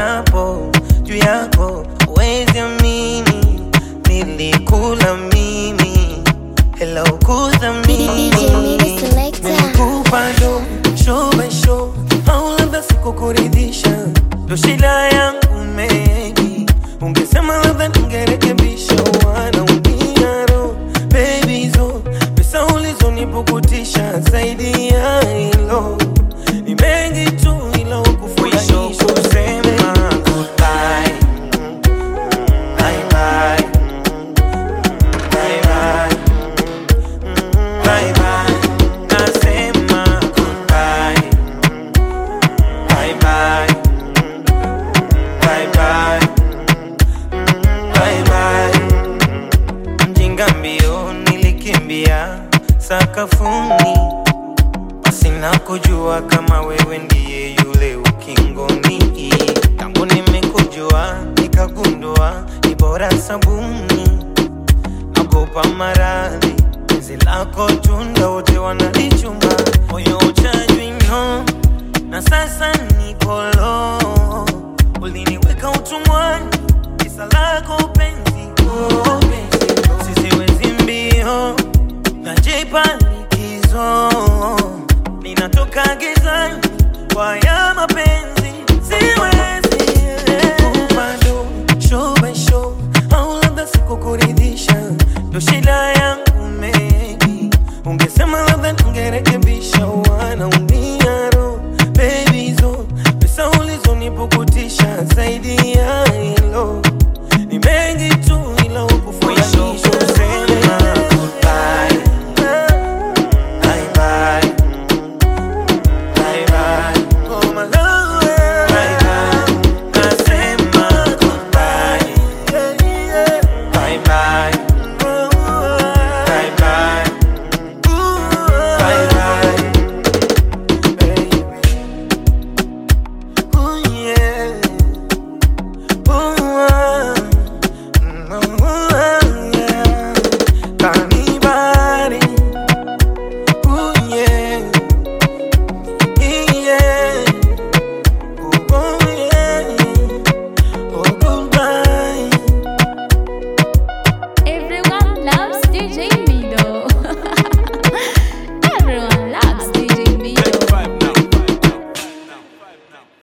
kiapo juu yako, huwezi amini nilikula mimi, hello kudhamini DJ Mini Selector. Nimekupa do show by show, au labda sikukuridhisha, ndo shida yangu maybe. Ungesema labda ningerekebisha, wanaumia roho baby zo pesa ulizonipukutisha, zaidi ya hilo ni mengi tu, ila ukufurahisha kusema goodbye, bye bye, bye bye. Bye bye, nasema goodbye. Bye bye, bye bye, bye bye. Mjinga mbio nilikimbia sakafuni, pasina kujua kama wewe ndiye yule ukingoni. Tangu nimekujua nikagundua ni bora sabuni nagopa maradhi penzi lako tunda wote wanalichuma moyo uchajwino na sasa nikolo uliniweka utumwani kisa lako penzi oh, penzi sisiwezi mbio najipa likizo ninatoka gizani kwa ya mapenzi siwezi bado show by show au labda sikukuridhisha ndo shida yangu maybe ungesema labda ningerekebisha wanaumia roho baby zo pesa ulizonipukutisha zaidi